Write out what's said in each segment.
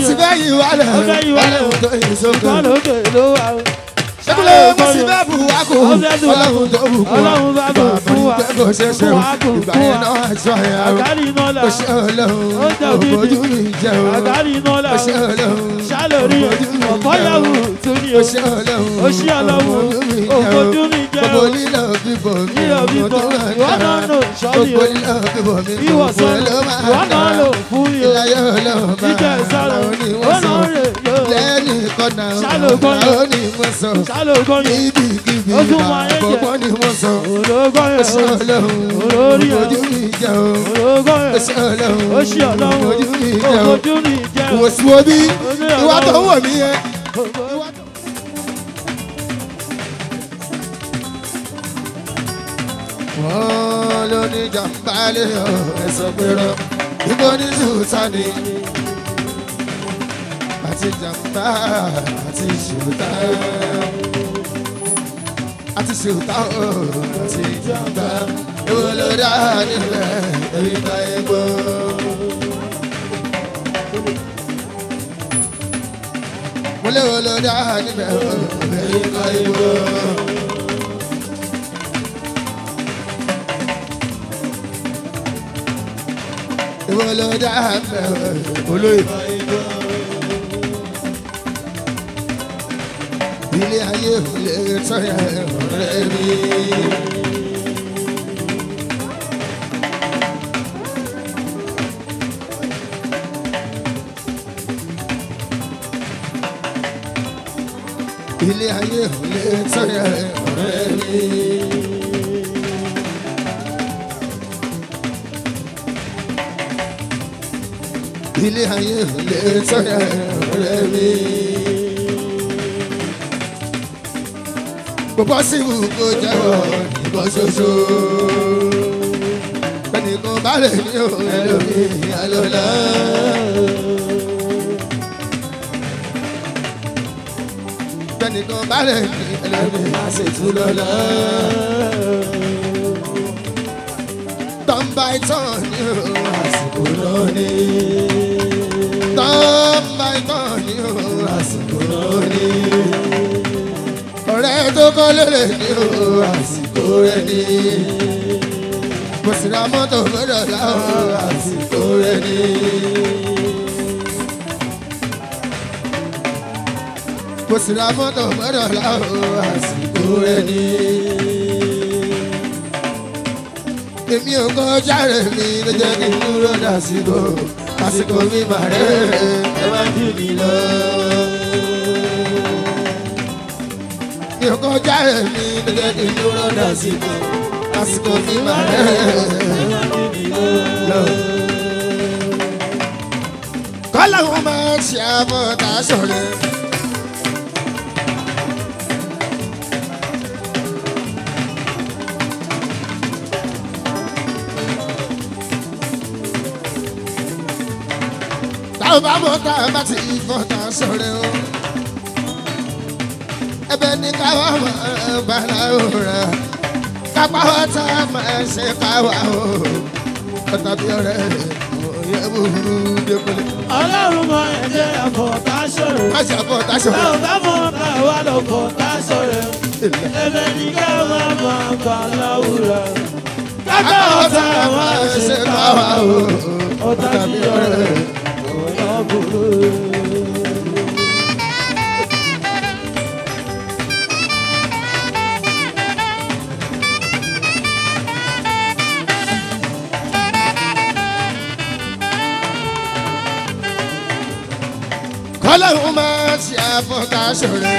sì fẹ́ yí wálẹ̀ Ó fẹ́ yí wálẹ̀. ọlọ́run tó yí sókè. Ṣùgbọ́n lókè ló wà o. ṣẹ́kúlẹ̀ mo sì fẹ́ bù wá kù Ó fẹ́ bù wá kù. ọlọ́run tó bù kù Ọlọ́run bá bù fún wa. ìgbà kò ṣe ṣe Fún wa kù, ìgbà fún yẹn wa. náà aṣọ ẹ̀yà o Àgárí iná là. ó ṣe ọlọ́run Ó jẹ́ òbí òbójú mi jẹ́ o Àgárí iná là. ó ṣe ọlọ́run Ṣálórí òbójú mi ọ̀pọ̀ jẹ́ o. yàwù tún ní o. ó ṣe ọlọ́run Ó ṣe ọlọ́run òfojú mi jẹ́ gbogbo o. lílọ bíbọ̀ mi Lílọ mo bíbọ̀, tó wà ìwọ náà dára. lò sọ́ọ̀lì o. gbogbo lílọ bíbọ̀ mi Ìwọ gbogbo sọ̀rọ̀ ló máa ìwọ náà dára. lò fún mi o. ìlàyé ọlọ́run bá Jíjẹ ìsọ̀rọ̀ àwọn ó oníwọ̀n sọ náà rè yóò. lẹ́ni kọ́nà Ṣálógún yẹn. àwọn oníwọ̀n sọ Ṣálógún yẹn. níbikíbi Ó tún máa ń jẹ. àkọ́kọ́ ni wọ́n sọ Ológún ó ṣe yẹn o. ọlọ́run Olórí ẹ̀. ojú mi jẹ́ o Ológún ó ṣe yẹn. ọlọ́run Ó ṣe ọlọ́run ojú mi jẹ́ o òfojú mi jẹ́ o. wò sí wo bí Ó ní ìwà tó ń ọlọ́run. wò mí yẹn. wọ́n ló ní jàmbá lé ọ̀ ẹ̀sọ́ pérò ibo ní sùtánì àti jàmbá àti ṣùtá àti ṣùtá ọ̀ àti jàmbá èwo ló dá nílẹ̀ èyí bá egbò. mo léwo ló dá nílẹ̀ èyí bá egbò. ìwọ ló dá mẹ́wàá olóyè. ilé ayé ò lè tọ́yà ọ̀rẹ́ mi. ilé ayé ò lè tọ́yà ọ̀rẹ́ mi. ilé ayé ò lè sọ̀rọ̀ ọ̀rẹ́ mi. Gbogbo síbù kò jẹ́wọ́ ìbọn ṣoṣo. Bẹ́ẹ̀ni kò bá lè ní òun ẹlòmí àlọ́lá. Bẹ́ẹ̀ni kò bá lè ní ẹlòmí àṣetú lọ́lá. Tọ́ǹbà ìtàn ní òun àsìkò lónìí tọ́ọ̀mà ìtàn ní òun àsìkò lónìí. ọ̀rẹ́ tó kọ́ lélẹ̀ ní òun àsìkò rẹ̀ ní. mo sì ra mọ́tò gbọ́dọ̀ láwọn àsìkò rẹ̀ ní. mo sì ra mọ́tò gbọ́dọ̀ láwọn àsìkò rẹ̀ ní. èmi ò kọjá rẹ̀ mi ló jẹ́ kí n dúró dàsìkò àsìkò mi mà rẹ̀ ẹ má jù mí lọ. mi ò kọjá rẹ̀ mi ló jẹ́ kí n dúró dàsìkò àsìkò mi mà rẹ̀ ẹ má jù mí lọ. kọ́láhùn máa ń ṣe àbọ̀tà sọ̀rọ̀. táwọn bá mọ tá a bá ti fọ́ tá a sọ̀rọ̀ o. ẹ̀bẹ̀ ní káwá máa bára òra kápá wa tá a máa ṣe káwá o. ọ̀tá bí ọ̀rẹ́ òye búburú dẹ́kunlé. Ọlọ́run mọ ẹ̀jẹ̀ àfọ̀tá ṣòro. má ṣe àbọ̀ tá a sọ̀rọ̀. Táwọn bá mọ̀ ká wà lọ fọ̀tá ṣòro. Ẹ̀bẹ̀ ní ká má máa bà láwùrọ̀. Kápá ọ̀tá máa ṣe káwá o. Ọ̀tá bí ọ̀rẹ́ ọ̀yọ́ burú. kọ́lọ́hún máa ṣe àfọ̀tá sọ̀rọ̀.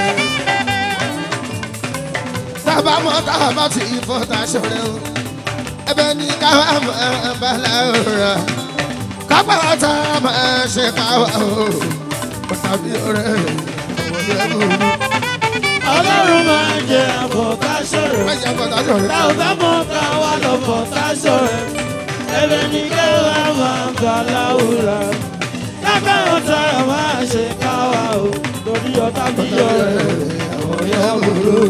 tábà mọ́ tábà ti fọ́tá sọ̀rọ̀ o. ẹ̀bẹ̀ ní káwá máa bára òra kápá tá a máa ṣe káwá o. ọ̀tá bí ọ̀rẹ́ òye búburú. Ọlọ́run máa jẹ àfọ̀tá ṣòro. má ṣe àfọ̀tá sọ̀rọ̀. Táwọn bá mọ̀ ká wà lọ fọ̀tá ṣòro. Ẹ̀bẹ̀ ní ká má máa bà láwùrọ̀. Kápá ọ̀tá máa ṣe káwá o. Torí ọ̀tá bí ọ̀rẹ́ ọ̀yọ́ burú.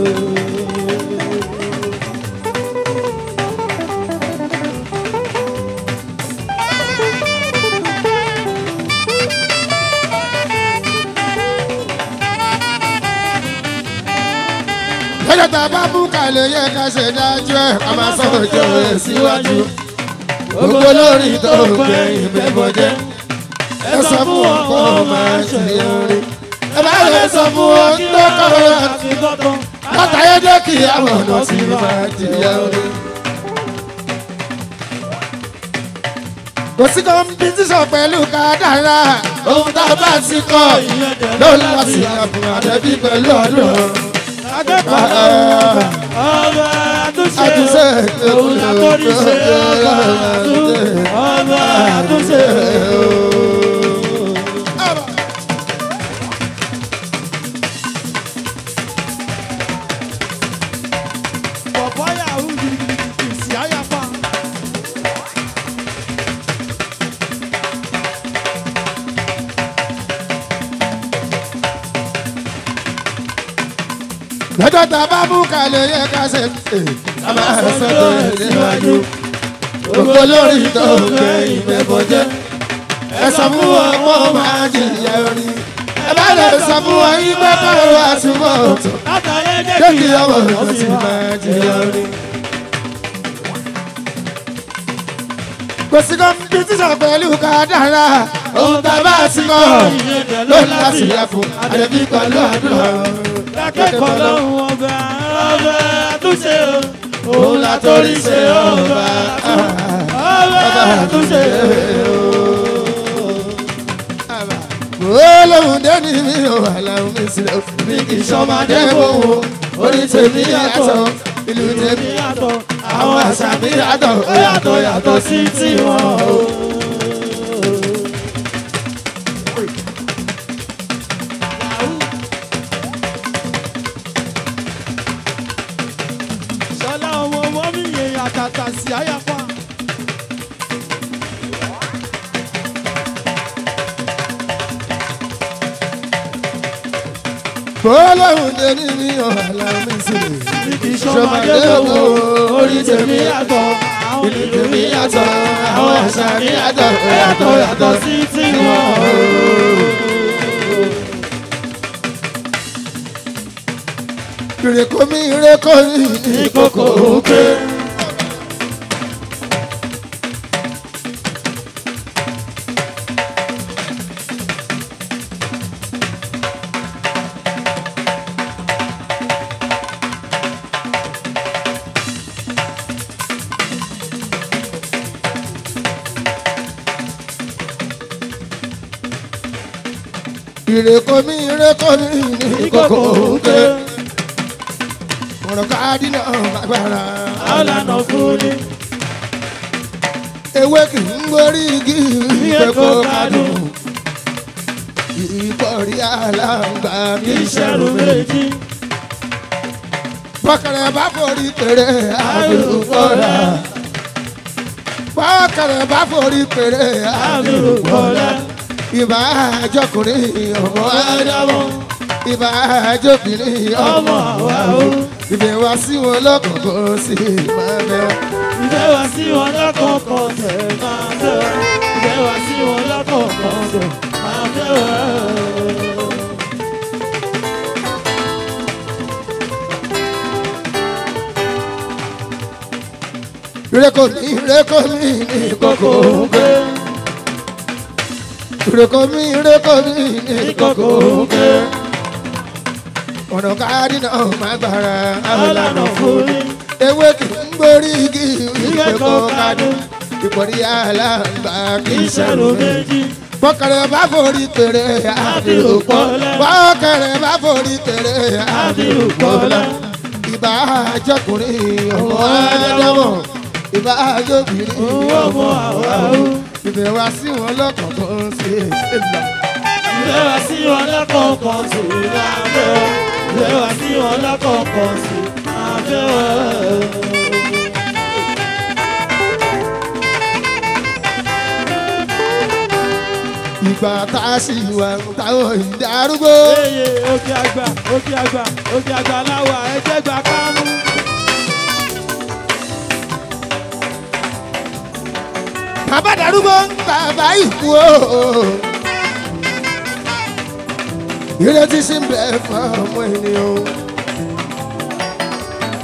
lọ́jọ́ tá a bá bú kalẹ̀ yẹ ká ṣe dájú ẹ̀ ká máa sọ òjò rẹ̀ síwájú. gbogbo lórí tó gbẹ̀yìn bẹ́bọ̀ jẹ́ ẹ sọ fún wọn kó máa ṣe orin. ẹ bá lè sọ fún wọn tó kọ́ àti gbọ́dọ̀. látàyé dé kí àwọn ọ̀nà sí máa jìyà orin. kò sí kọ́mpítíṣọ̀ pẹ̀lú kádàrá ohun tá a bá ti kọ́ lóun láti àbùn àdẹ́bí pẹ̀lú ọdún. akẹ́kọ̀ọ́ ọba àtúnṣe àtúnṣe òun àtọ́rí ṣe ọba àtúnṣe ọba àtúnṣe. Bọ̀bọ̀ yahoo di ìsì àyàfà. lọ́jọ́ tá a bá mú kalẹ̀ yẹ ká ṣe é a máa sọ̀rọ̀ ẹ̀ síwájú. gbogbo lórí tó gbẹ̀yìn bẹ́bọ̀ jẹ́ ẹ sọ fún wọn kó máa jìyà orin. ẹ bá lè sọ fún wọn yí pé kọ́rọ̀ wá túbọ̀ tó. Látàrí jẹ́ ẹgbẹ́ kí ọmọ ìlú ti máa jìyà orin. kò sí kọ́mpítíṣọ̀ pẹ̀lú kádàrá ohun tá a bá ti kọ́ lónìí láti yẹ fún àdébí pẹ̀lú àdúrà. akẹ́kọ̀ọ́ lọ́hùn ọba ọba àtúnṣe o òun látọ́rí ṣe ọba ọba àtúnṣe o. olóhùn dẹ́ni mi ò wà láwọn mi sílẹ̀ mi kì í sọmọdé wòwò orí tèmi yàtọ̀ ìlú tèmi yàtọ̀ àwọn àṣà mi yàtọ̀ ó yàtọ̀ yàtọ̀ sí tiwọn o. Ṣọlá ọmọ ọmọ mi yẹn àtàtà sí àyàpá. olóhùn dẹ́ni mi ò wà láwọn mi sílẹ̀ Bí kì í ṣọmọdé wò orí tèmi yàtọ̀ àwọn ìlú ìlú tèmi mi yàtọ̀ yàtọ̀ àwọn àṣà mi yàtọ̀ ó yàtọ̀ yàtọ̀ sí tiwọn o. ìrèkò mi ìrèkò mi ìkòkò òkè. ìrèkò mi ìrèkò mi ìkòkò òkè ọ̀rọ̀ káàdì náà lágbára Àlànà fún ni ewé kì í gbórí igi ìpẹ́kọ̀ kádùn ìkọ̀rí aláǹgbá kì í ṣẹ̀rù ìṣẹ̀rù méjì méjì. bọ́kẹ̀rẹ̀ bá forí péré àbúrúkọ́lá bọ́kẹ̀rẹ̀ bá forí péré àbúrúkọ́lá ìbá àjọkùnrin ọmọ ádámọ̀ ìbá àjọkùnrin ọmọ àwa o ìbẹ̀ wá sí wọn lọ́kàn kó sì máa bẹ̀ wá. Ìfẹ́ wá sí wọn lọ́kọ̀ọ̀kan tẹ̀ máa fẹ́ wá. Ìfẹ́ wá sí wọn lọ́kọ̀ọ̀kan tẹ̀ máa fẹ́ wá. ìrẹ́kọ̀ mi ìrẹ́kọ̀ mi ní kókó gbé. ìrẹ́kọ̀ mi ìrẹ́kọ̀ mi ní kókó gbé. ọ̀nà káàdì náà máa gbára Àlànà fún ni ewé kì í gbórí igi ìpẹ́kọ̀ kádùn ìpọ̀rí aláǹgbá kì í ìṣẹ̀rù ṣẹ̀rù méjì. méjì. bọ́kẹ̀rẹ̀ bá forí péré àbírùkọ́lá bọ́kẹ̀rẹ̀ bá forí péré àbírùkọ́lá ìbá àjọkùnrin ọmọ ádámọ̀ ìbá àjọbìnrin ọmọ àwa o. ìbẹ̀ wá sí wọn lọ́kàn tó ń ṣe ìlà. Ìfẹ́ wá sí wọn lọ́kọ̀ọ̀kan tẹ̀ máa fẹ́ wá. Ìfẹ́ wá sí wọn lọ́kọ̀ọ̀kan tẹ̀ máa fẹ́ wá. ìgbà tá a sì wà táwọn ìdá arúgbó. Eye òkè àgbà òkè àgbà òkè àgbà láwà ẹjẹ́ gbà kámú. bàbá darúgbó bàbá ìkú o. ìrètí sí ń bẹ fún ọmọ ènìyàn.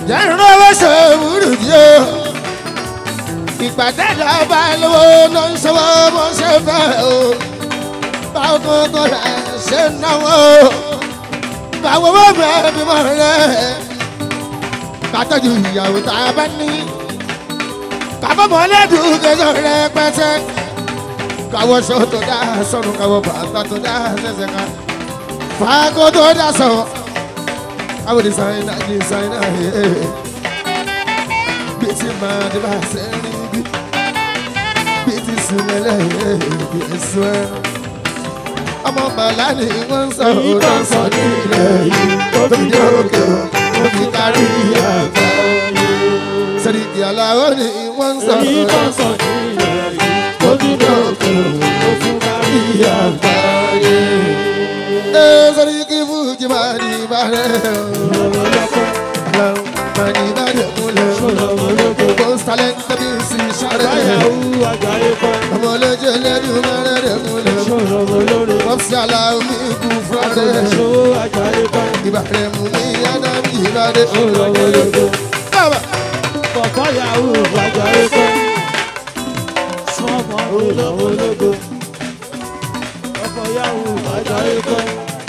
jẹ́rìí owó ṣe wúrù dí o ìpàdé lọ́ba lówó ló ń ṣòwò bó ṣe fẹ́ o báwo kókó rẹ̀ ṣe ń náwó báwo bó bẹ́ẹ̀ bímọ rẹ̀ kátọ́jú ìyàwó tá a bá ní kábọ̀mọ́ lẹ́dùn kẹsàn rẹ̀ pẹ́sẹ́ káwọ́ ṣó tó dá sọ́run káwọ́ bàtà tó dá ṣẹ̀ṣẹ̀ ká fàákó tó dá sọ káwọ́ dísáínà dísáínà bí ti máa dé bá ṣe rí bí bí ti sùnmẹ́lẹ̀ bí èso ẹ̀ ọmọ bàlá ni wọ́n ń sọ òótọ́ sọ ní ilẹ̀ yìí tó fi dé òkè ó fi kárí àgbà sẹ́ni ìyàlá ni wọ́n ń sọ èyí tó òótọ́ ń sọ ní ilẹ̀ yìí tó fi dé òkè ó fún kárí àgbà ẹ̀ sẹ́ni kí fújì máa ní ìbàdàn ọlọ́pẹ́ máa ní ìbàdàn múlẹ̀ ṣọlọ́mọlógo most talent tẹ̀bí sí sáré báyàwó àgbáyé pẹ́ ọmọ olójú ẹlẹ́dùn mẹ́rẹ̀ rẹ̀ múlẹ̀ ṣọlọ́mọlógo wọ́n fi aláwọ̀ mi kú fúlọ́dẹ̀ ṣòwò àgbáyé pẹ́ ìbàdàn mú ní ádámù ìbàdàn ṣọlọ́mọlógo bàbá kọ̀kọ́ yahoo àgbáyé pẹ́ sọ́mọ ṣọlọ́mọlógo kọ̀kọ́ yahoo àgbáyé pẹ́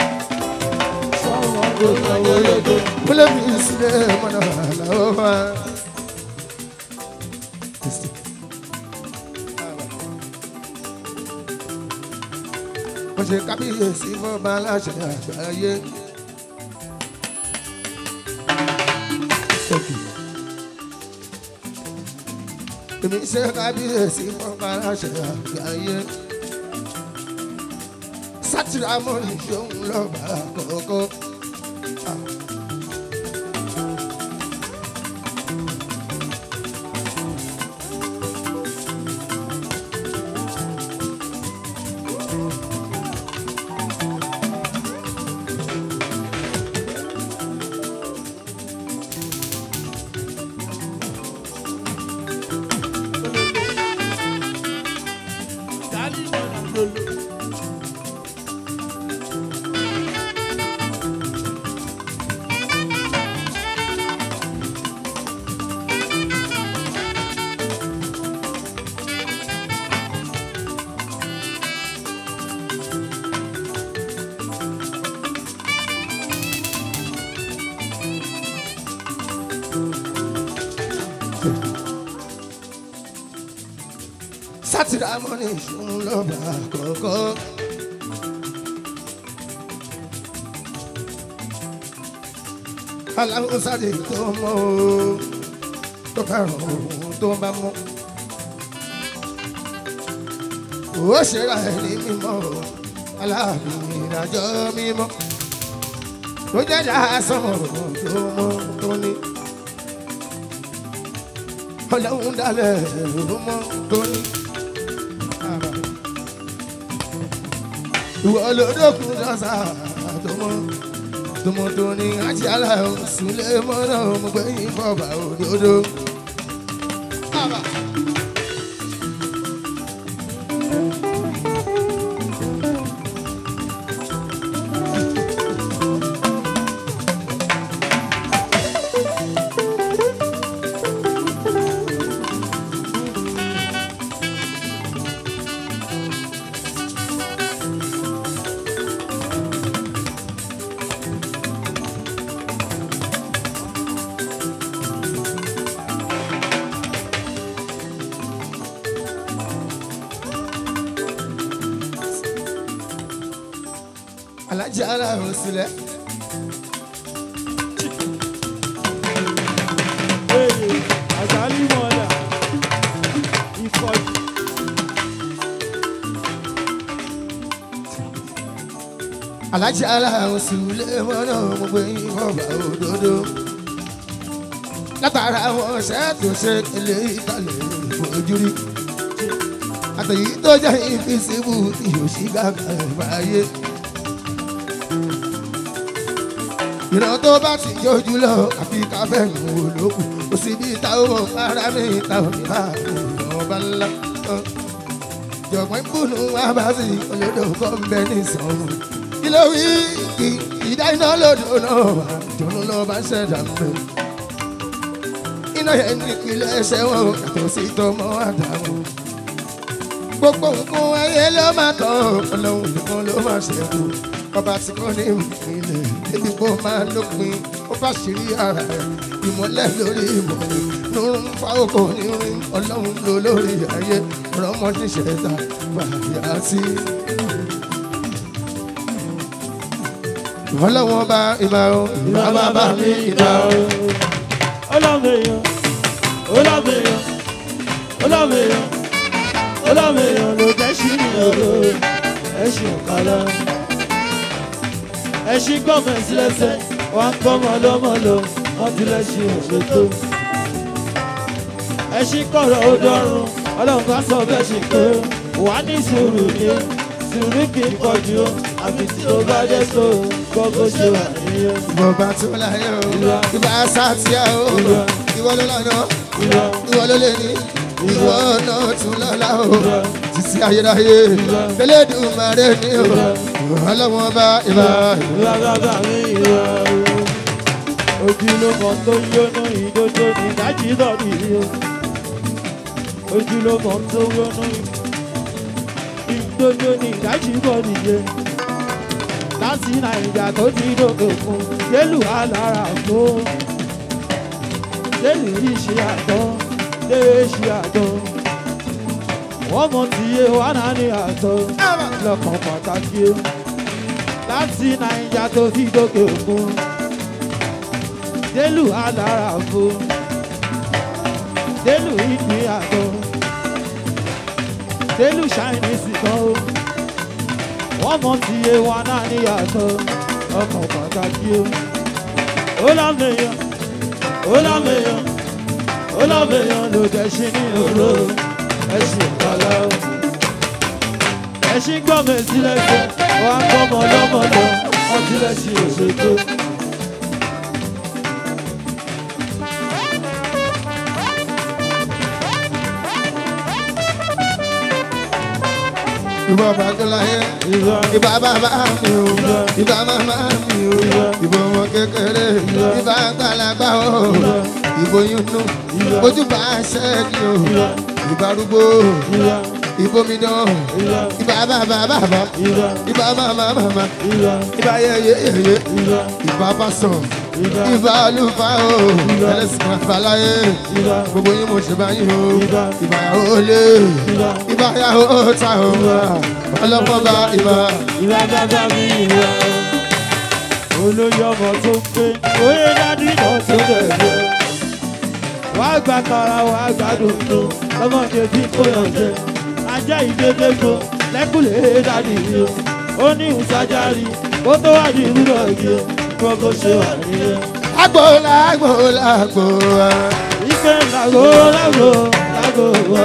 sọ́mọ ṣọlọ́mọlógo. múlẹ̀ mi sílẹ̀ mọ́nà àlàó máa. mo ṣe kábíyèsí fún ọba aláṣẹ àgbáyé. èmi ṣe kábíyèsí fún ọba aláṣẹ àgbáyé. sátìrà mọ́rin ṣòun lọ́ba àkọ́kọ́. sátìrà mọ́rin ṣòun lọ́ba àkọ́kọ́. aláwọ̀ sáré tó mọ́ o tó fẹ́ràn òun tó bá mọ́. ó ṣera ẹ̀ ní mímọ́ o aláàbí ìrìnàjò mímọ́. tó jẹ́ dáa sọ̀rọ̀ tó mọ́ tó ní. ọlọ́run dalẹ̀ ló mọ́ tó ní. ìwọ olódòkun lọ́sà tó mọ́ tó mọ́ tó ní àti aláwọ̀ sílé mọ́nà mo gbé yín fọ́ọ̀bà òdodo. alájà aláwọ̀ sílẹ̀. Ee, àjálù mọ́lá ìfọ̀jù. alájà aláwọ̀ sílẹ̀ mọ́nà mo gbé yín fọ́ọ̀bà òdodo. látara àwọn ọ̀sẹ̀ tó ṣe ilé ìtàlẹ̀ ìfojúrí. àtẹ̀yí tó jẹ́ ìfisíbù ìyòsí gàgà ìbáyé. ìran tó bá ti jójú lọ àfi káfẹ́yìn wò lókù kò sí bí táwọn ará mi táwọn mi bá ọba ńlá. jọ̀gbọ́n ìbùnú wa bá sí olódò kọ́ ń bẹ ní sọ̀rọ̀ kí ló wí kí ìdá iná lòdò náà wà jọ̀nù lọ bá ṣẹ̀dá mẹ́. náà yẹn ní ìpìlẹ̀ ẹsẹ̀ wọn ò yàtọ̀ sí tọmọ àdàmú. gbogbo nǹkan ayé ló máa tán ọlọ́run nìkan ló máa ṣẹ́kù ọba tí kò ní ìpìlẹ̀ débi kó máa lópin ó bá ṣírí ara rẹ̀ ìmọ̀lẹ̀ lórí ìmọ̀lẹ̀ lórun fa oko nírin ọlọ́run ló lórí ayé ọ̀rọ̀mọdé ṣẹ̀dá fàyà sí. ọlọ́wọ́n bá ìmọ̀ ìmọ̀ bàbá mi ìdá o. Ọlọ́mèèyàn, ọlọ́mèèyàn, ọlọ́mèèyàn, ọlọ́mèèyàn ló jẹ́ sí ní ọ̀rọ̀ ẹ̀sìn ọ̀kadà. Ẹ̀sìn gbọ́mọ̀ sílẹ̀sẹ̀, wọ́n ń gbọ́mọ lọ́mọ lọ, wọ́n ti lẹ́sìn òṣètò. Ẹ̀sìn kọ̀rọ̀ ó dọ́rùn, ọlọ́run bá sọ bẹ́ẹ̀ ṣe pé wà ní sùúrù ní sùúrù kì í pọ̀jù ó, àfi tí ó bá dé tó gbọ́ bó ṣe wà nìyẹn. Bọ̀bá tó láyé o, ìbá sátìyà o, ìwọ ló lọ́nà, Ìlọ, ìwọ ló lè ní, ìwọ náà tún lọ́la o. Títí ayérayé, Elédùmarè ní o, ọlọ́wọ́n bá ìbá ìlọ bàbá mi ìlọ. Ojúlówó tó yónú ìdodo ní dájí lọ́dí o. Ojúlówó tó yónú ìdodo ní dájí lọ́dí yẹ. Láti Nàìjà tó ti dòkè fún Jélù alára fún. Jélù yìí ṣe àtọ́, lè ṣe àtọ́. Wọ́n mọ̀ tí yé wà náà ní àtọ́ lọ́kàn pàtàkì o láti nàìjà tó fi dókè òkun délù alára fún délù ìpín àgọ́ délù ṣáìnísì kan o wọ́n mọ̀ tí iye wa náà níyàtọ̀ ọkàn pàtàkì o ó lámèyàn ó lámèyàn ó lámèyàn ló dẹ̀ ṣe ní òró ẹ̀sìn ìpàlà o ẹṣin gbọ́mọ sílẹ̀ fún wa gbọ́mọ lọ́mọ lọ wọ́n tilẹ̀ sí òṣètò. ìbá bá tó láyé. ìwà Ìbá bàbá mi o, ìbá màmá mi o, ìbò ọmọ kékeré, ìbá àgbàlagbà o, ìbò yúnú, ojú bá ṣẹ́ẹ̀kì o, ìbá arúgbó, ìwà ìbò mi dán, ìwà ìbá bàbá bàbá, ìwà ìbá màmá màmá, ìwà ìbá yẹyẹ yẹyẹ, ìwà ìbá pásọ̀, ìwà ìbá olùfà o, ẹlẹ́sìn àbáláyé, ìwà gbogbo yín mo ṣe báyìí o, Ìbá. ìbá yàwó lé, ìwà ìbá yàwó ta o, ọlọ́pọ̀ bá ìbá. ìwà bàbá mi ìwà olóyè ọmọ tó ń gbé oyè dádì náà tó bẹ̀rẹ̀ wàá gba tara wàá gba dòdò lọ́mọdé bí kò yàn jẹ ajá ìdédégbò lẹ́kùlé dádì yìí ó ní ìsájárì kó tó wá di ìrúdọ̀ yìí gbogbo ṣe wà nìyẹn. Agbola agbola agbola. Ike lago lago lago wa.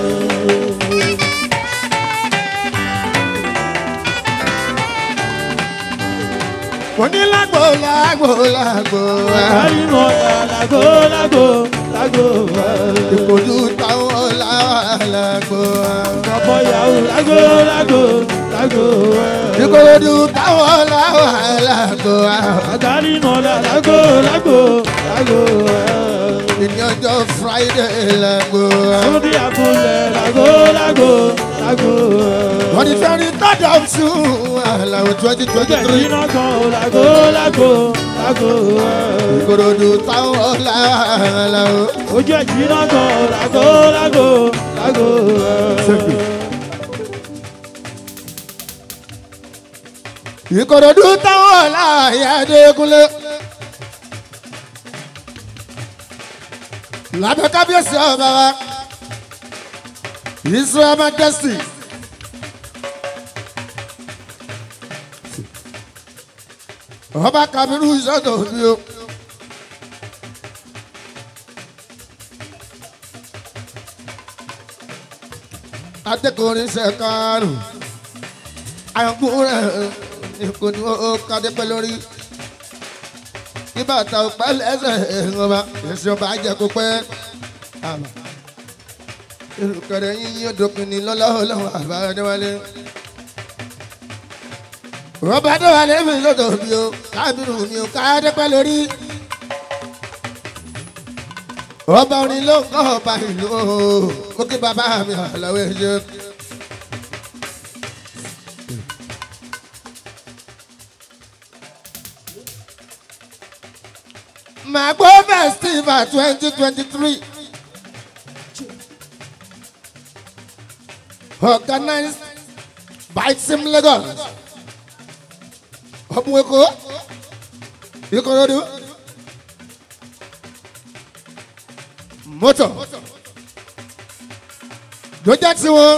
Mo ní lágbola agbola agbola. Àyìnbó lago lago lago wa. Ìkòjú táwọn làwà lágbola. Ọ̀pọ̀ ìyàwó lago lago lago wa. Ìkòjú táwọn làwà lágbola. Àtàrí mọ̀lá lago lago lago wa. Ìní ọjọ́ Friday lágbola. Sódì àbúlẹ̀ lago lago lago wa. Wọ́n ti fẹ́ rí third of June àlàó twenty twenty Jẹ̀jì three. náà kan lago lago lago wa. Ìkòròdú táwọn làwà láwò. ojú ẹ̀jì náà gan lágò lágò lágò. Ìkòròdú táwọn láàyè Adékúnlé. Lábẹ́ kábíyèsí ọba wa. Israel Majesty. Ọba Kabiru sọ́dọ̀ bí o. Adékùnrin ṣẹ̀kárùn àyànkúrẹ́ ìkùnú kádépẹ́ lórí nígbà tá a pẹ́ lẹ́sẹ̀ ọba ẹ̀sìn ọba jẹ́ kó pẹ́ àmà ìrùkẹ̀rẹ̀ yín yóò dókun ní lọ́lọ́wọ́ àbáradéwálé. ọba adéwálé mi lọ́dọ̀ mi o kábírù mi o kádépẹ́ lórí. ọba orin ló ń kọ́ ọba ìlú o ó kí bàbá mi àlọ́wọ́ ẹ̀ṣẹ̀. Magbo Festival twenty twenty three organized by Team Lagos. Ọ̀bùn Èkó, Ìkòròdú, mọ́tò, ló jẹ́ tiwọn.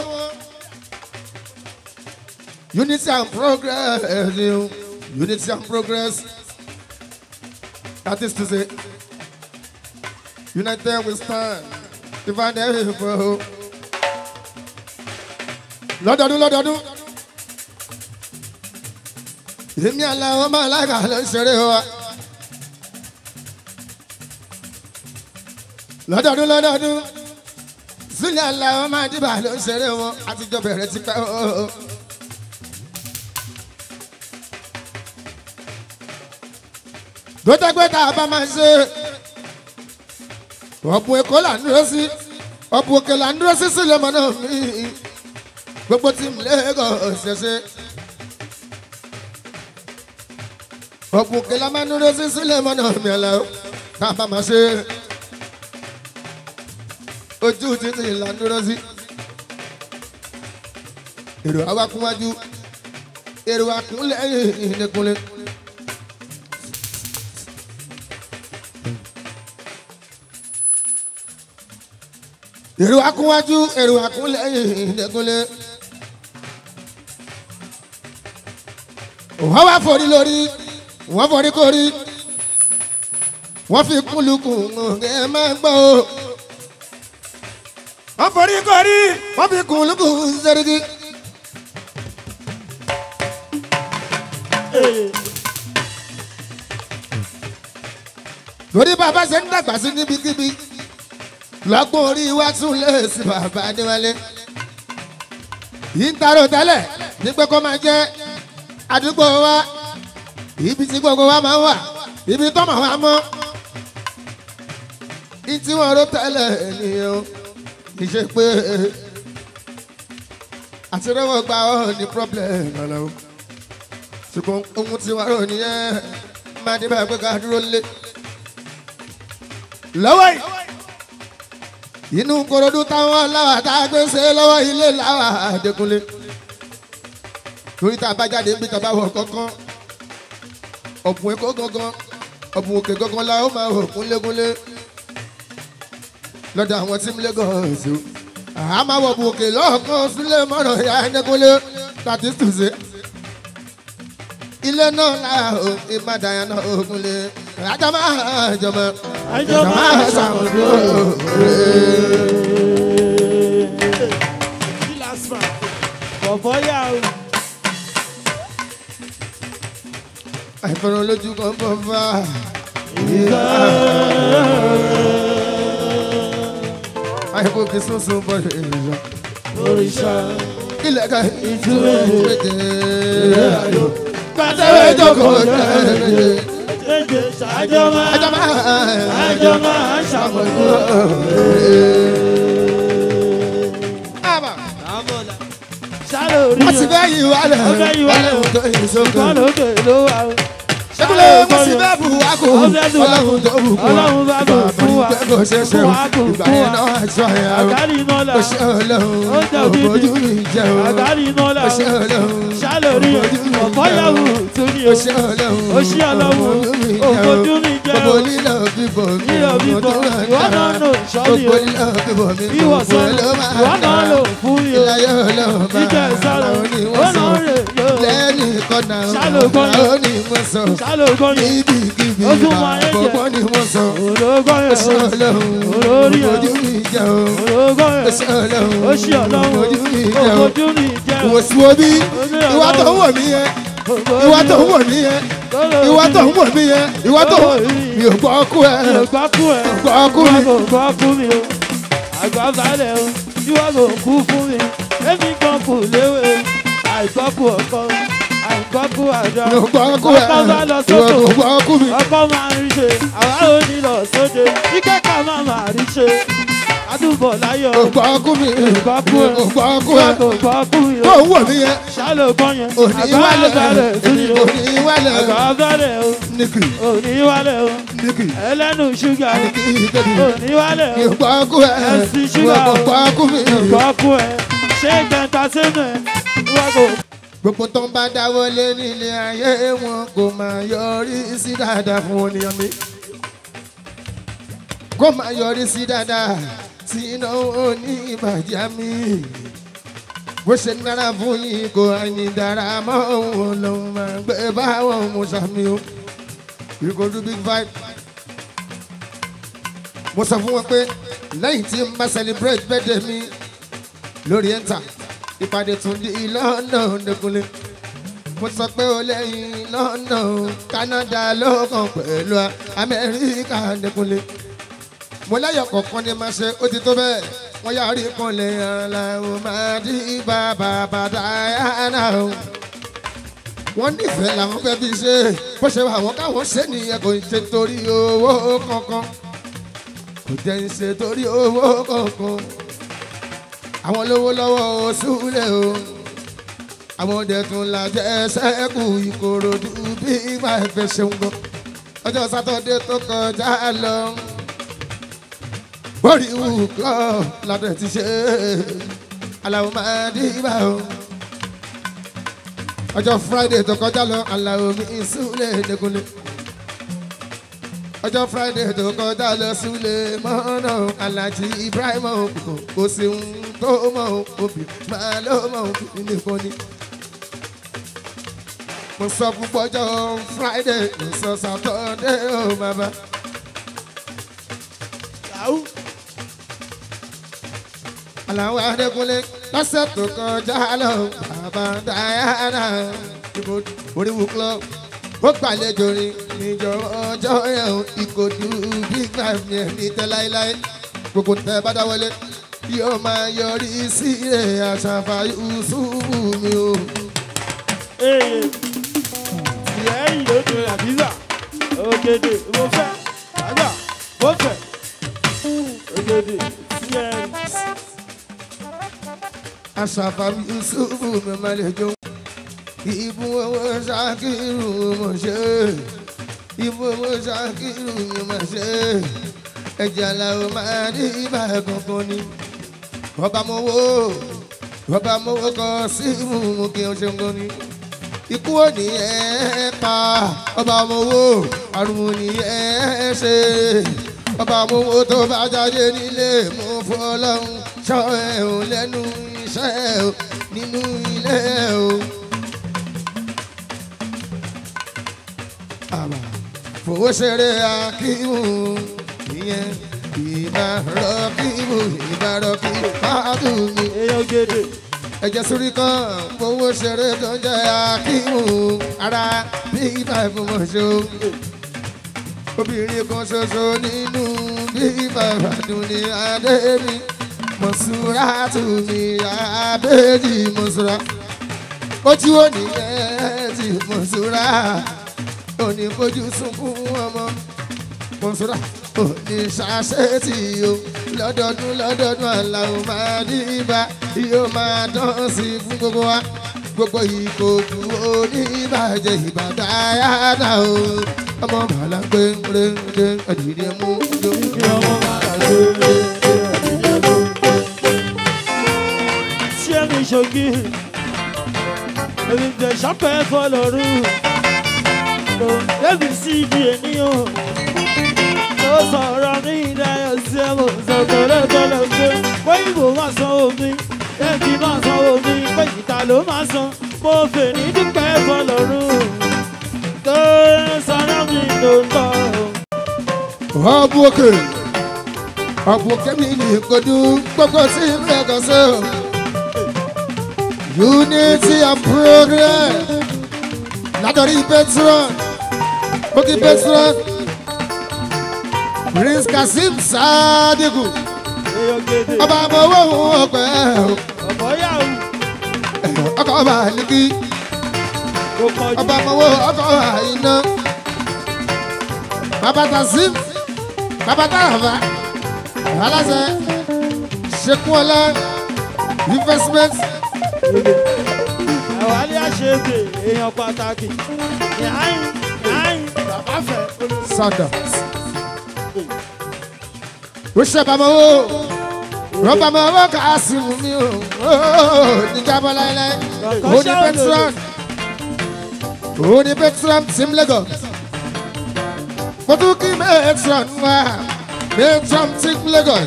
Unity and progress, unity and progress. That is to say, united we stand, divided we fall. Lọ́dọọdún lọ́dọọdún. Èmi àlàó máa lága ló ń ṣeré wa. Lọ́dọọdún lọ́dọọdún. Sílẹ̀ àlàó máa dìbà ló ń ṣeré wọn. Àtijọ́ bẹ̀rẹ̀ ti pẹ́ o. gbẹtẹgbẹta bá máa ṣe ọ̀bùn èkó là ń dúró sí ọ̀bùn òkè là ń dúró sí sílẹ̀ mọ́ náà mí gbogbo tí mi lẹ́gọ̀ ṣẹṣẹ. ọ̀bùn òkè là máa ń dúró sí sílẹ̀ mọ́ náà mí ẹ̀lẹ́ o tá a bá máa ṣe ojú títì là ń dúró sí. èrò àwa kún wájú èrò àkúnlẹ̀ ìdẹ́kunlẹ̀. èrò akúnwájú èrò akúnlẹ̀yìn ìdẹ́kunlé. wọ́n wá forí lórí wọ́n forí kórí wọ́n fi kúlùkùn ẹ máa gbọ́ o. wọ́n forí kórí wọ́n fi kúlùkùn sẹ́ríkì. lórí bàbá ṣe ń dàgbà sí níbikíbi lọ́gbọ́n orí wa tún lè sí bàbá adéwálé. yìí ń tarò tẹ́lẹ̀ ní pé kó máa jẹ́ àdúgbò wa ibi tí gbogbo wa máa ń wà ibi tó máa wà mọ́. ní tí wọ́n rò tẹ́lẹ̀ nìyẹn o kì í ṣe pé àti rẹ́wọ̀n gba ọ́ ní problem ọ̀la o. ṣùgbọ́n ohun tí wọ́n rò nìyẹn máa dé báyìí pé ká dúró lé. lọ́wọ́ yìí inú korodu táwọn láwà tá a gbé ṣe lọ́wọ́ ilé láwà àdékúnlé torí tá a bá jáde níbi tàbá wọ̀ kankan ọ̀bùn èkó gangan ọ̀bùn òkè gangan la ó máa wọ̀ kúnlékúnlé lọ́dọ̀ àwọn tí ń Lagos o àá máa wọ̀ ọ̀bùn òkè lọ́ọ̀kan sílẹ̀ mọ́rọ̀ ya ẹ̀ẹ́dẹ́kúnlé láti tùsẹ̀ ilé náà láà ó ìbàdàn náà ó kúnlé àjọ máa jọmọ àjọ máa ṣàmùdó bọ̀bọ̀ yà ó. àìfọ̀rọ̀ lójú kan bọ̀ fà. àìkú kì í sunsun bọ̀ èèyàn. òrìṣà ilẹ̀ ká ìtúwé ìtúwé ayò. pàtẹ́wé jókòó tẹ̀lé. méje ṣàjọ máa àjọ máa àjọ máa ṣàmùdó. àbà. sálò rí wọ́n ti bẹ́ yìí wálẹ̀. Wọ́n fẹ́ yí wálẹ̀. tó yìí sókè. ìkan lókè ló wà ó. ṣébùlẹ̀ wọ́n sì bẹ́ bù wá kù. Wọ́n fẹ́ bù wá kù. ọlọ́run tó bù kù. Ọlọ́run bá bù fún wa. bàbá ìgbẹ́ kò ṣe é ṣe Fún o. wa kù, ìgbà fún yẹn wa. náà àjọ yẹn o. àgárí iná là ó ṣe ọlọ́run. Ó jẹ́ òbí mi. òbójú mi jẹ́ o. àgárí iná là ó ṣe ọlọ́run. sálò rí òbójú mi ọ̀pọ̀ jẹ́ o. yàwó tún ní ó o. ṣe ọlọ́run. ó ṣí ọlọ́run òfojú mi jẹ́ gbogbo o. lílọ bíbọ̀ mi. Lílọ bíbọ̀, mo tún wà ìwọ náà dára. lò sọ́ọ̀lì o. gbogbo lílọ bíbọ̀ mi. ìwọ gbogbo sọ̀rọ̀ ló máa ìwọ náà dára. lò fún mi o. ìlàyé ọlọ́run bá jíjẹ sọ̀rọ̀ àwọn ó oníwọ̀sán. náà rè lò. lẹ́ni kọ́nà Ṣálò kọ́nà. àwọn oníwọ̀sán. sálò kọ́ni níbi kíbi Ó tún máa yẹ jẹ. àbọ̀bọ̀ ni wọ́n sọ. ológọ́ ó yẹn ṣe o. ọlọ́run. Olórí ẹ̀. ojú mi jẹ́ o. ológọ́ ó yẹn ṣe ọlọ́run. ó ṣí ọlọ́run ojú mi jẹ́ o. òfojú mi jẹ́ o. wò sí wo bí ìwà tó ń wò mí yẹn ìwà tó ń wò mí yẹn ìwà tó ń wò mí yẹn ìwà tó ń wò mí ò gbọ́ ọkú ẹ̀ mi ò gbọ́ kú ẹ̀. gbọ́ ọkú mi. Ìwọ kò gbọ́ kú mi o. Àgbà balẹ̀ o. Ìwọ kò kú fún mi. Èmi kan kò léwe. Àìgbọ́ kú ọkọ. Àìgbọ́ kú àjọ. mi ò gbọ́ ọkú ẹ̀ Ọkọ bá lọ ìwà sóko. kò gbọ́ ọkú mi. Ọkọ máa ń rí ṣe. Àwa ò ní lọ sóde. Kíkẹ́kọ̀ọ́ máa máa rí ṣe àdúgbò láyọ̀ ògbọ́kú mi Ògbọ́kú ẹ. ògbọ́kú ẹ kò gbọ́ kú tó yọ ń wò mí yẹn ṣálò gbọ́ yẹn òní wálẹ̀ òní wálẹ̀ àgbà bẹ̀rẹ̀ o nìkì òní wálẹ̀ o nìkì ẹlẹ́nu ṣúgà o nìkì ìkéde òní wálẹ̀ o ògbọ́kú ẹ ẹsì ṣúgà o ògbọ́kú mi gbọ́ kú ẹ ṣé gbẹ̀ntà sínú ẹ wọ́n kò gbogbo tó ń bá dáwọ́ lé nílé ayé wọn kò máa yọrí sí dáadáa fún oníyan mi kó máa yọrí sí dáadáa tí iná òní ìbàjẹ́ mi bó ṣe dára fún yín kò àyìn dára mọ́ òun lòun máa gbé báwọn mú sàmì o ìkòdú big five mo sọ fún wọn pé lẹ́yìn tí n bá celebrate birthday mi lórí ẹ̀ńtà ìpàdé tún di lọ́nà òdekùnlé mo sọ pé ó lẹ́yìn lọ́nà Canada ló kàn pẹ̀lú Amẹ́ríkà òdekùnlé mo láyọ̀ kọ̀ọ̀kan ni máa ṣe ó ti tó bẹ́ẹ̀ wọ́n yà rí kanlẹ̀ aláwọ̀ máa dí bàbá bàtà yánà o wọ́n nífẹ̀ẹ́ làwọn fẹ́ fi ṣe bó ṣe wà wọ́n káwọn ṣe nìyẹn kò ń ṣe torí owó kankan kò jẹ́ ń ṣe torí owó kankan àwọn olówó lọ́wọ́ oṣùlẹ̀ o àwọn ọdẹ tún lajẹ́ sẹ́kù ìkòròdú bí ìgbà ẹ̀fẹ̀ ṣeun gan ọjọ́ sátọ́dé tó kọjá lọ bórí wù kọ́ ládẹ́ ti ṣe aláwọ̀ máa dìbà o ọjọ́ friday tó kọjá lọ aláwọ̀ mi ìsúlẹ̀ dẹkùnlé ọjọ́ friday tó kọjá lọ súlẹ̀ mọ́nà alájí ibrahim òkùnkùn kò sí ń tó mọ̀ òbí máa ló mọ̀ òbí nìkan ni. mo sọ fún pọ́jọ́ friday mo sọ saturday ó bàbá. yahoo aláwọ̀ adékúnlé lọ́sẹ̀ tó kọjá lọ bàbá diana ìbò oríwú club ó gbàlejò rí níjọ ọjọ́ yẹn o, ìkòdú big five yẹn ní tẹ́ láéláé gbogbo tẹ́ bá dáwọlé yóò máa yọrí sí ẹ̀ àṣàfà yusufu mi o. Ee, ìyá ẹ̀yìn ló tún àbísà. Ògèdè mo fẹ́, àgbà mo fẹ́. Ògèdè sí ẹ̀yìn. àṣàfà yusufu mi máa lè jó. ìbú owó ṣàkírù mo ṣe ìbú owó ṣàkírù mi mo ṣe ẹ̀jẹ̀ aláwọ̀ máa ní ibà kankan ni. ọba mo wo ọba mo wo kọ sí mú kí o ṣe ń gan ni. ikú ò ní ẹ pa ọba mo wo àrùn ò ní ẹ ṣe ọba mo wo tó bá jáde nílé mo fọlọ́run ṣọ́ ẹ̀ ò lẹ́nu iṣẹ́ ò nínú ilé ò. àbá fowó ṣeré akíwù ìyẹn ìbá rọkíwù ìbá rọkíwù pàdù mi. Èèyàn ògèdè. ẹ̀jẹ̀ sórí kan fowó ṣeré tó ń jẹ́ akíwù ara bí ibà ìfowóṣe obìnrin kan ṣoṣo nínú bí ibà ìbàdàn ní adé mi mọ̀ṣúra tù mí abéjì mọ̀ṣúra ojú òní ẹ̀ ti mọ̀ṣúra òní fojú sunkún ọmọ mọ̀ṣúra òní ṣàṣetì o lọ́dọọdún lọ́dọọdún aláwọ̀ máa dìbà yóò máa dán sí i fún gbogbo wa gbogbo ìkòkò oníbàjẹ́ ìbàdàn ayáda o ọmọ bàálà gbẹngbẹngbẹ ẹdìdì mú jó. Kí ọmọ máa ṣe é. Tí ẹ̀mí ṣogi, èmi jẹ́ ṣọ́pẹ́ fọlọ́rù. Kò débi sí ibi ènìyàn. Ó sọ̀rọ̀ ní ìdáyọ̀ sí ẹ̀mọ̀ sọ tẹ́lẹ̀tẹ́lẹ̀ pé pé ìbò máa san omi, ẹ̀kí máa san omi, pé ìta ló máa san. Mo fè ní dúpẹ́ fọlọ́rù. Tó sọ̀rọ̀ mi ló ń bọ̀. ọ̀bù òkè ọ̀bù òkè mi ní ìkojú gbogbo sí mẹ́kàn sí o. unity and progress látọ̀rí petron bókì petron prince kasim sadiku Èèyàn gèdè. ọba àmọ́wọ́ òun ọ̀pẹ́ Ọ̀pọ̀ yàwó. ọkọ̀ ọba àlìkí Kò pọ̀jù. ọba àmọ́wọ́ ọkọ̀ àìná bàbá kasim bàbá tààfà aláṣẹ ṣekúnọlá investment àwálé àṣebè èèyàn pàtàkì yàáyìn yàáyìn bàbá fẹ́ sọdọ. ó ṣe bàmọ́ o rọ́bà mọ́ owó kà á sì mú mi o níjàmbá láéláé ó ní petron ó ní petron team lagos mo tún kí petron wá petron team lagos.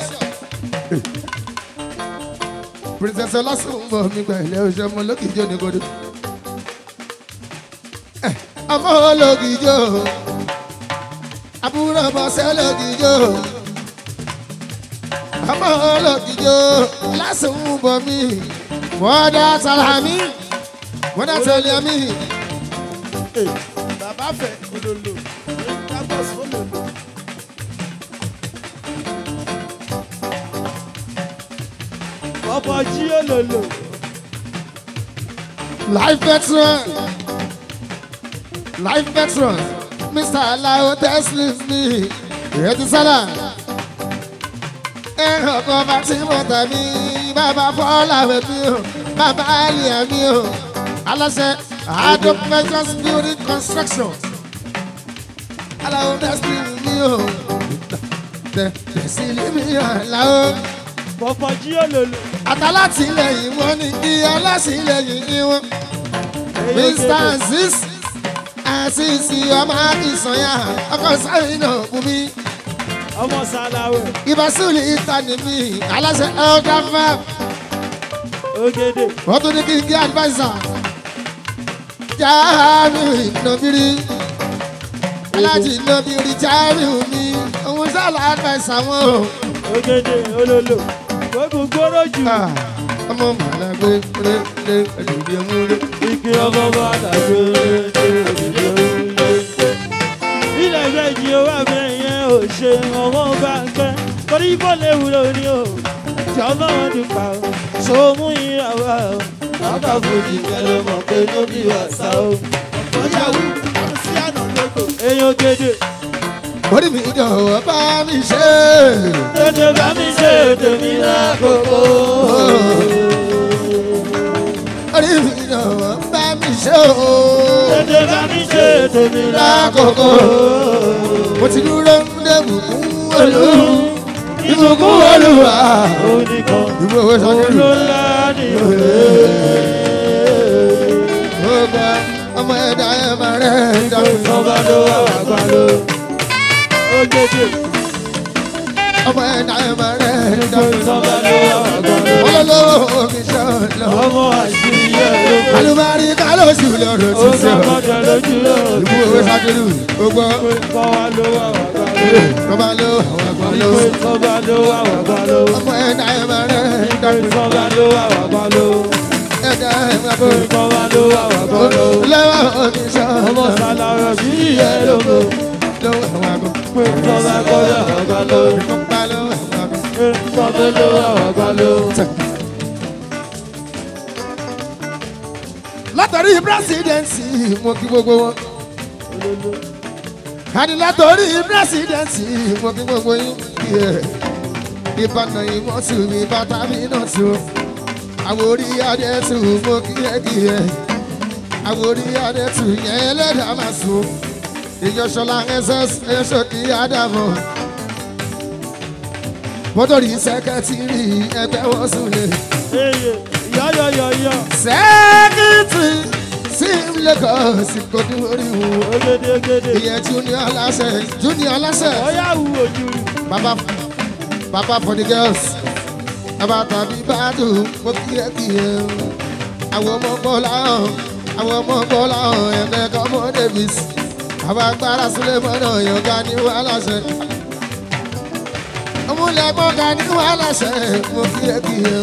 princess ọlásùnbọ̀ mi gbà ilé oṣù ọmọ olókìjọ ní kodo ọmọ olókìjọ àbúrò bọ́sẹ̀ olókìjọ ọmọ olókìjọ ọlásùnbọ̀ mi mọ́dá sàlámì mọ́dá sàlámì bàbá fẹ́ olólo campus olólo. ọmọ jí olólo life veteran life veteran mr alawo teslim mi ìrètí sálà ẹ̀rọ kan bá tí mo tà mí bàbá fọ́lá rẹ̀ mi o bàbá àlìyà mi o aláṣẹ adop measures building construction alawo teslim mi o tẹ̀sílẹ̀ mi àláwo ọmọ jí olólo. àtàlátìlẹyìn wọn ni kí ọlásìlẹyìn ni wọn. mr aziz aziz ọmọ akínsanya ọkọ sáyìn náà fún mi. ọmọ sàlàwẹ̀ ìbásùlì ìtàní mi aláṣẹ elder farm ògèdè wọ́n tún ní kí n gé advisor. jáàmù ìnàbírí alájì ìnàbírí jáàmù mi òun sálà advisor wọn o. ògèdè olólo gbogbo gbòòrò jù Ah, ọmọ màlá gbé lé lé ẹlòmí ẹmú lé. igi ọmọ bá dàgbé ilẹ̀ méjì owó ẹ̀fẹ̀ yẹn ò ṣe ọmọ bá ń gbẹ́ torí bó lè wúlò ní o tí ọlọ́run ti pa o ṣòmú ìyàwó o bàbá fòjì kẹlẹ́ mọ̀ pé ló bí wàsá o. ọjàwó sí àná lóko. èèyàn gèdè orí mi jọ̀wọ́ bá mi ṣe. tètè bá mi ṣe tèmi lákòókò. orí mi jọ̀wọ́ bá mi ṣe o. tètè bá mi ṣe tèmi lákòókò. mo ti dúró ń dé bùkún olú. ìbùkún olúwa. oníkan ìwé owó sọ́jú. olólá ni òye. ó gba ọmọ ẹ̀dá ẹ̀ máa rẹ̀ dáhùn. Ọba ló wà wá gbà ló. Ó kéde. ọmọ ẹ̀dá ẹ̀ máa rẹ̀ dáhùn. Ọba ló wà wá gbà ló. wọ́n lọ́wọ́ mi sọ̀lọ́. Ọmọ àṣírí ẹ̀ ló kọ́. alùbárí kálọ̀sì lọ́rọ̀ Ó ti sọ. sọ́kọ̀dọ̀ lójú lọ. ìwé owó sọ́jú. ó gbọ́. Ọba ló wà wá gbà ló. Bàbá ló àwọn àgbà ló. Ọba ló wà wá gbà ló. Ọmọ ẹ̀dá ẹ̀ máa rẹ̀ dáhùn. Ọba ló wà wá gbà ló. ẹ̀dá ẹ̀ máa bọ̀. Ọba ló wà wá gbà ló. lọ́wọ́ mi sọ̀lọ́. Ọmọ sàlàrọ̀ sí ẹ̀ ló kọ́. lọ́wọ́ àwọn àgbà. Ọba kọ́dọ̀ wà gbà ló. Bàbá ló àwọn àgbà. Ọba ló wà wá gbà ló. látọ̀rí pírẹsidẹ̀nsì mo kí gbogbo wọn. àní látọ̀rí pírẹsidẹ̀nsì mo kí gbogbo yín. ìbànú ìmọ̀ tù mí bàtà mi náà tù. àwòrí adé tù mo kí ẹ kí ẹ. àwòrí adé tù yẹn ẹlẹ́dàá máa sùn. ìjọsọlá ss ẹ̀ṣọ́ kí ádámọ̀. mọ́tòrí sẹ́kẹ́tìrì ẹgbẹ́ wọ́n sùn lè. Eye, yọ̀yọ̀yọ̀yọ̀. sẹ́kítì sí lagos kò ní orí wo. Ogede ogede. ìyẹn junior aláṣẹ junior aláṣẹ. Ọyá wù ojú. baba baba for the girls. baba tàbí bàdù mo kí ẹ kí ẹ. àwọn ọmọ bọ́lá hàn àwọn ọmọ bọ́lá hàn ẹ̀mẹ́ kọ́mọ davis. àwọn agbára sílẹ̀ mọ́nà yọ̀ǹga ní wàhálà ṣẹ. ọmúlẹ̀gbọ́n ga ní wàhálà ṣẹ mo kí ẹ kí ẹ.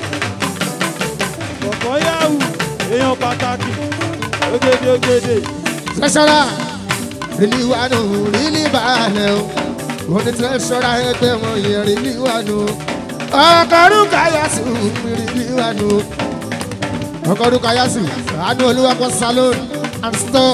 Bọ̀bọ̀ yá wù. Èèyàn pàtàkì. Ogede ogede. tẹsán rìlì wà nù rìlì balẹ̀ o wọ́n ní tẹsán ẹgbẹ́ wọn yẹ rìlì wà nù ọkọ̀ọ́dún káyàsù rìlì wà nù ọkọ̀ọ́dún káyàsù àánú olúwakọ̀ salon and store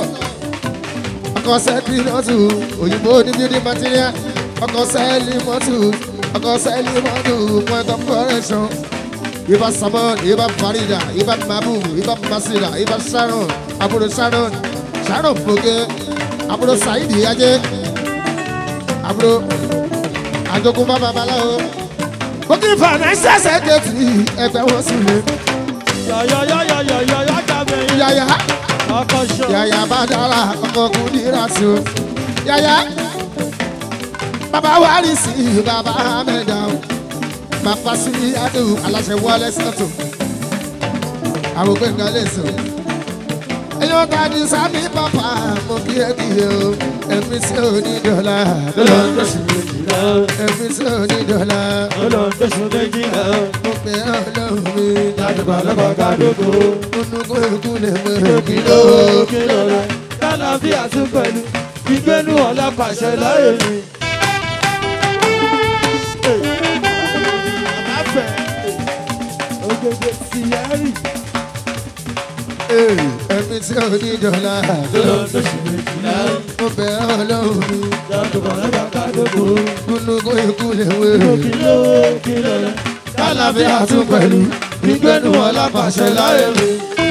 ọkọ̀ sẹ́kì mọ́tò òyìnbó ní building material ọkọ̀ sẹ́ẹ̀lì mọ́tò ọkọ sẹ́lí mọ́tò point of correction ibà samon ibà farida ibà mabu ibà masira ibà sharon àbúrò sharon sharon poke àbúrò saidi ajé àbúrò àjogúnbá babaláwo kókì financial secretary ẹgbẹ́ wọn sì lè yọ̀yọ̀yọ̀yọ̀yọ̀yọ̀ jábẹ̀ yín. yàyà ọkọ̀ ṣọ. yàyà bá dára ọkọ̀ kù nira sí o yàyà bàbá wàrí sí bàbá mẹ́ta o bàbá sí adé o aláṣẹ wọlé sọ́tò àwọn gbẹ̀ngàn lè sọ. ẹyọ ta ni sami papa mo kí ẹ kí ẹ o ẹ̀mí sí òní dọ́là olóńdóṣù méjìlá. ẹ̀mí sí òní dọ́là olóńdóṣù méjìlá. mo pè é ọlọ́run mi ládùúgbò lọ́kọ̀ kádógó. múnú kó ikú lè mú kìlọ̀ èkìló. kìlọ̀ rẹ̀. lálàáfíà tún pẹ̀lú. ìgbénu ọ̀la pàṣẹ láyé mi. àbáfẹ́. ògèdè síyárì. ẹ̀mí sí òní dọ́là olóńdóṣù méjìlá. mo pè é ọlọ́run mi ládùúgbò lọ́kọ̀ kádógó. múnú kó ikú lè mú kìlọ̀ èkìló. kìlọ̀ rẹ̀. lálàáfíà tún pẹ̀lú ìgbénu ọ̀la pàṣẹ láyé mi.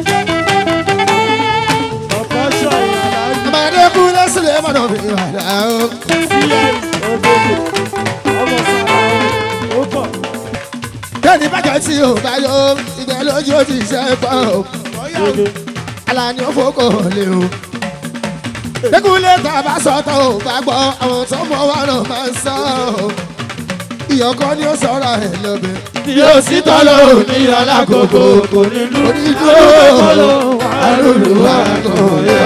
ọ̀pọ̀ ṣọ ìyàrá yìí. ọmọdé kú lẹ́sílẹ̀ mọ́nà mi wàdà o. síyárì. ògèdè. ọmọ sára ó bọ̀. bẹ́ẹ̀ni bàjẹ́ tí o bá yọ ìgbẹ́ lójú ó ti ṣe é pọ̀ o. ògè. alani ó fòkò lé o. Dékúnlé tá a bá sọ tó o bá gbọ́ àwọn tó mọ wà náà máa ń sọ o. Ìyọ̀kọ́ ni ó sọ̀rọ̀ ẹ̀ lọ́bẹ̀. yóò sí tọ́lọ́ ní alákòókò kò ní lù Onídùú àlùlù wà kò yẹ.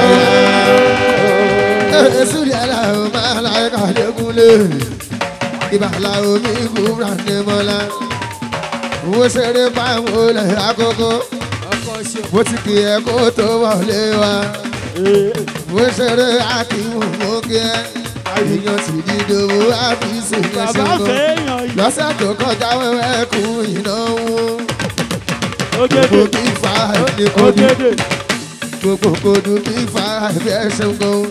Èsù rẹ̀ là ó máa láyé ká dékúnlé. Ìbàlá omi kúrò ní mọ́lá. Wo ṣeré báwo lẹ̀ àkókò. Mo ti kì í ẹ kó tó wọlé wa. Mo ṣeré àkíwò mókè. Àyíyan ti di dòwò àbísí ní bàbá ṣẹ́gun. fẹ́yàn yìí Lọ́sẹ̀ tó kọjá wẹ́wẹ́ kú ìnáwó. ògèdè Gbogbo kí fa ẹni kojú. ògèdè Gbogbo kojú kí fa ẹgbẹ́ ṣẹ́gun.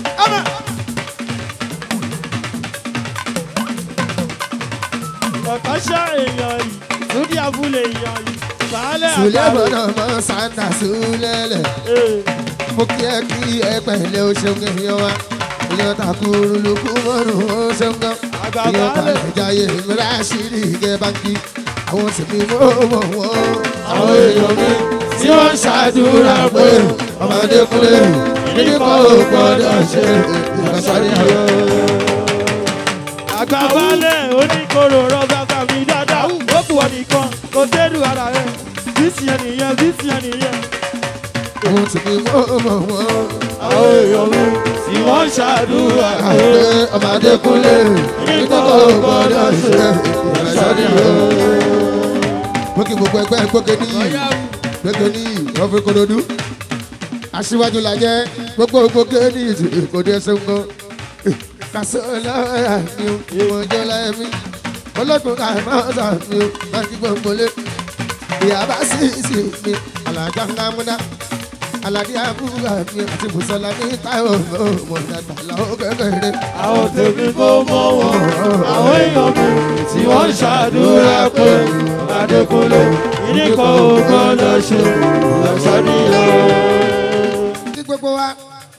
ọ̀pọ̀ ṣọ èèyàn yìí lórí abúlé èèyàn yìí sàálẹ̀ Sùlẹ̀ àbárò bọ̀dọ̀ mọ́ Santa Sùlẹ̀lẹ̀. Mo kí ẹ kí ẹ pẹ̀lẹ́ o ṣeun kẹ́hìn wa. Ìyọ̀ takuru lukú mọ́rùn ó ṣeun gan. Ìyọ̀ kalẹ̀ jayé mìíràn ṣírí ìgẹ̀ báńkì. Àwọn tèmi mọ́ mọ́ wọ́n. Àwọn èèyàn mi tí wọ́n ń ṣàdúrà pé ọmọdé kúlẹ̀ níbi kan ò gbọ́dọ̀ ṣe ìgbàsáré ayọ̀. àgbàbalẹ̀ oníkóró rọ́bà kàmí dáadáa ó kù wọ́n nìkan kò dérú ara rẹ̀ bísí ẹ̀ nìyẹn bísí ẹ̀ nìyẹn. Àwọn tèmi mọ́ mọ́ wọ́n. àwọn èèyàn mi tí wọ́n ń ṣàdúrà pé Àgbẹ̀ ọmọdé kúlẹ̀ níbi kan ò gbọ́dọ̀ ṣe ìgbàsáré ayọ̀. Gbókè gbogbo ẹgbẹ́ gbókè níyì gbókè níyì wọ́n fi korodu. Aṣíwájú la jẹ́ gbogbo gbókè níyì tí kò dé sẹ́ńgọ́. Kàṣọ́lá mi ò ìwọ̀n jẹ́ láyé mi. Ológun ká máa ń sà mi ò máa ti gbọ̀ngbò lé. Ìyàbá sì sì mi àlàjá ńlá múná. Àlàdí àbúrò mi àti Bùsọ̀lá ní Táíwò mọ̀ dàgbà làwọn kékeré. àwọn tèmi kò mọ wọn àwọn èèyàn mi tí wọ́n ń ṣàdúrà pé Adékúnlé ìníkan ò gbọ́dọ̀ ṣe lọ́sọ̀díyàn. Kí gbogbo wa.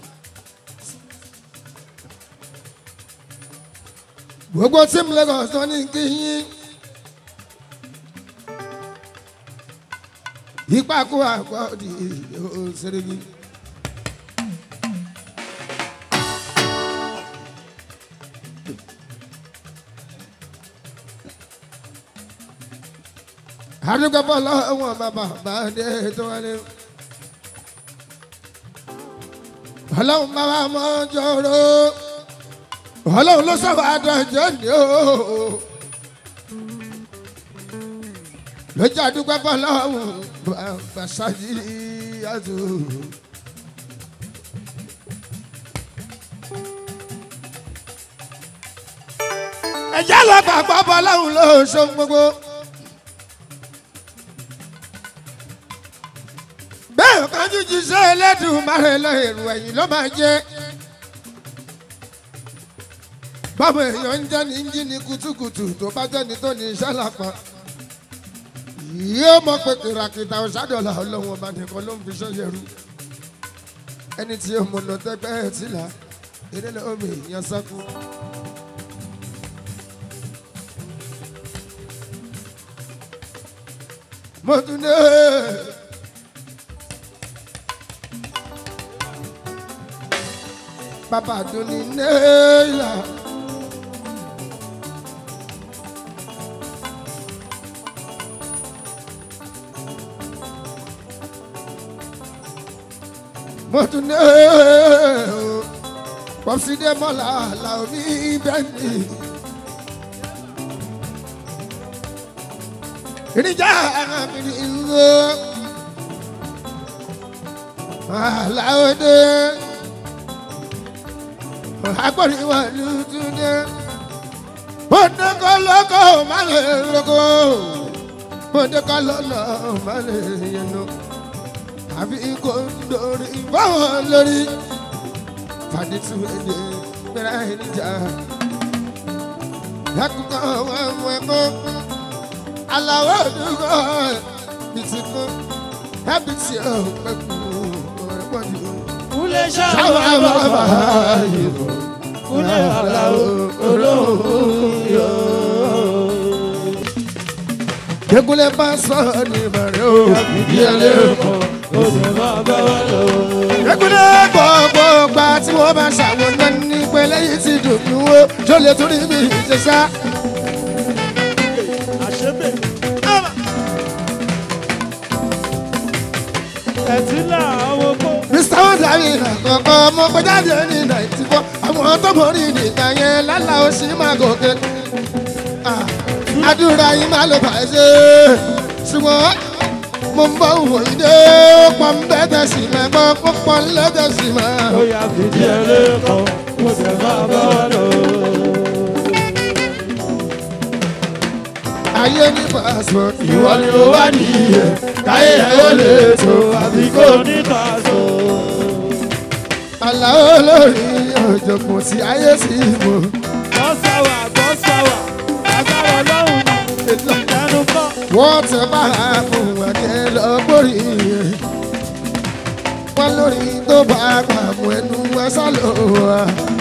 Gbogbo tíìmù Lagos tó ní kí yín. Ipa kó àgbọ̀ di òṣèré mi. àdúgbò bọ́ lọ́wọ́ bàbá bá dé tó wálé. ọlọ́run bá wa mọ́ jọ̀rọ̀ ọlọ́run ló sọ̀rọ̀ àdàjọ́ ni ó. lójú àdúgbò bọ́ lọ́wọ́ bàbá ṣáàjì àtò. ẹ̀jẹ̀ lọ gbàgbọ́ bọ́ lọ́hùn ló ṣe gbogbo. bẹ́ẹ̀ kájú jíṣẹ́ ẹlẹ́dùn márẹ̀ lọ èrò ẹ̀yìn ló máa jẹ́. báwo èèyàn ń jẹ́ ní jí ní kutukutu tó bá jẹ́ ní tó ní iṣẹ́ lápá yóò mọ̀ pé kìràkìtà ọ̀ṣádọ́là ọlọ́run ọba nìkan ló ń fi ṣọ́ yẹrù ẹni tí ó mọ̀nà tẹ́gbẹ́ ẹ̀ tìlà eré lọ́wọ́ mi ìyẹn sọ́kù. mo tún dé. bàbá dùn ní náírà. mo tún dé. pọ́sí dé mọ́lá làwọn ní bẹ́ẹ̀ ni. ìrìnjà mi ni ìlú aláwọ̀dé agbọ̀nrín wà lùtúndé mọ̀dékọ́ lọ́kọ̀ má lè rọ́kọ̀ mọ̀dékọ́ lọ́lọ́ má lè yẹnu àbí kò ń dorí báwọn lórí fàdítù èdè gbéra ìrìnjà lákòókò wọn mú ẹ̀kọ́ aláwọ̀ dúró bìtìkú hábìtì ọ̀pẹ̀kù ọ̀rẹ́pọ̀jù. Kúlẹ̀ sáwọn ṣáà bàbá bàbá yìí kúlẹ̀ àlàó olóhùn yọ. kékulẹ̀ bá sọ ní ìbàrẹ̀ o ìdí ẹlẹ́kọ̀ọ́. Ó sì máa bá wa lọ. kékulẹ̀ gbogbo gba tí wọ́n bá ṣàwọn náà ní pẹ́lẹ́ yìí ti dùn mí wó tó lè torí mi ìṣẹ̀ṣá. Àṣebè. Ẹ̀tìlá àwọn oko. mr wondari àkọ́kọ́ ọmọ gbẹ́jáde ní náìtì fọ́ àwọn tó borí nìkan yẹn lálá ó sì máa gòkè. Ah, àdúrà yìí máa ló bàjẹ́ ṣùgbọ́n mo ń bọ̀ wò yí dé pọ̀ ń bẹ́tẹ̀ sí máa gbọ́ pọ̀ ń lẹ́tẹ̀ sí máa. Ó yà fìdí ẹlẹ́kọ̀ọ́. Ó sì máa bá wa lọ. ayé ní passport Ìwọ ni ó wá nìyẹn. Káyé ẹ̀ ó lè tó àbí kò ní tàṣọ. aláwọ̀ lórí ọ̀jọ̀gbọ́n tí ayé sì mọ̀. Gbọ́sáwà gbọ́sáwà. Agbára ọlọ́run ni. Ìdánù kọ́. wọ́n ti bá a fún ẹ̀kẹ́ lọ́gbọ́rì yẹn. wọ́n lórí tó bá a gbà mú ẹnu ẹ sálọ wá.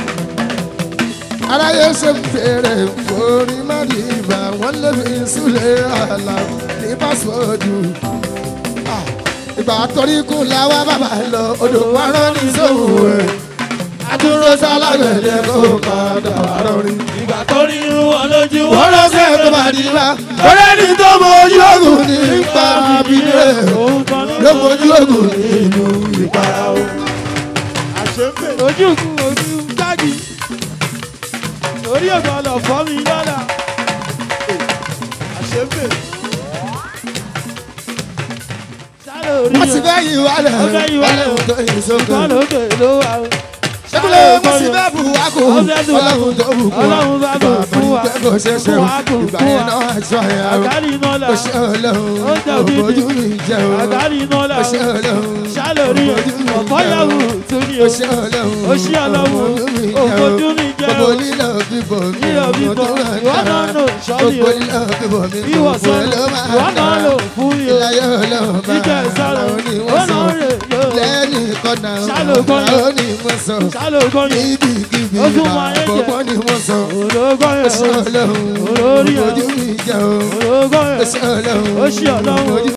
aráyé ṣe ń fèrè forí má di ìbà wọ́n lé mi súlẹ̀ àlà ní pásíwọ́ọ̀dù. Ah, ìgbà torí kù láwa bàbá lọ odò wa rán ní sóhùn ẹ̀. adúró sálágbẹ̀dẹ kó padà wà rọrin Ìgbà tó rí irun wọn lójú wọ́n lọ́sẹ̀ tó bá di la. ọ̀rẹ́ ni tó mọ ojú ogun nípa abilé. Òun kan ní ló mọ ojú ogun nínú ìpara o. àṣepè. Ojú kú ojú gbági. Orí ògbọ́n lọ fọ́ mi lọ́la. Àṣepè. Sálẹ̀ orí wọ́n ti ẹ̀. fẹ́ yí wálẹ̀ Wọ́n fẹ́ yí wálẹ̀ o. ọlọ́run tó yí sókè. Ìkan lókè ló wà o. ṣébúlẹ̀ wọ́n ti fẹ́ bù wá kù Wọ́n fẹ́ bù wá kù. ọlọ́run tó bù kù wá. Ọlọ́run bá bù fún wa. bàbá kò ṣe ṣe Fún o wa kù, ìgbà fún yẹn wa. náà aṣọ àyà o. Àgárí iná là. ó ṣe ọlọ́run Ó jà bí òbójú mi jẹ o. Àgárí iná là. ó ṣe ọlọ́run Sálẹ̀ orí ẹ̀. òbójú mi jẹ o. Ọ̀pọ̀ yàwù tún ní o. ó ṣe ọlọ́run Ó ṣe ọlọ́run. òbójú mi jẹ o. Òbójú mi jẹ o. gbogbo lílọ bíbọ mi Lílọ bíbọ, mo tún rà ìwọ náà dára. lò sọ́ọ́lì o. gbogbo lílọ bíbọ mi Ìwọ gbogbo sọ́ọ́lì. ló máa Ìwọ náà dára. lò fún mi o. ìlàyé ọlọ́run bá Jíjẹ ìsọ̀rọ̀. àwọn ni Ó wọ́n sọ náà rè yóò. lẹ́ni kọ́nà Ṣálógún yẹn. àwọn ni wọ́n sọ Sálógún yẹn. ibikíbi Ó tún máa yẹ jẹ. àkọ́kọ́ ni wọ́n sọ Ológún yẹn. ó ṣe ọlọ́run Olórí ẹ̀. ojú mi jẹ́ o Ológún ó yẹn. ṣe ọlọ́run Ó ṣe ọlọ́run. ojú